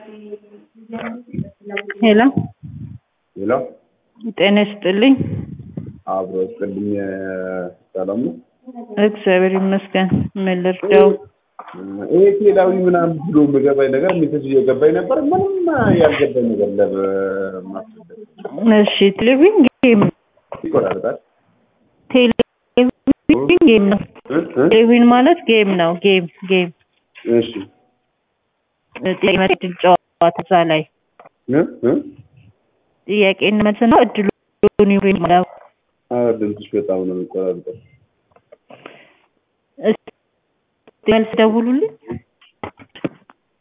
ሄሎ ሄሎ ጤና ይስጥልኝ። አብሮ ስጥልኝ ሰላም ነው። እግዚአብሔር ይመስገን። ምን ልርዳው? ይሄ ቴላዊ ምናምን ብሎ የምገባኝ ነገር ሜሴጅ እየገባኝ ነበር። ምንም ያልገባኝ ነገር ለማስረዳት እሺ ቴሌቪዥን ጌም ይቆራረጣል። ቴሌቪዥን ጌም ነው። እ? እ? ቴሌቪዥን ማለት ጌም ነው። ጌም ጌም እሺ ጥያቄ እድል ጨዋታ እዛ ላይ እ? እ? ጥያቄን መልስ ነው። እድሉን ይሁን ነው። ኧረ ድምፅሽ በጣም ነው የሚቆራረጠው። እስቲ መልስ ደውሉልኝ።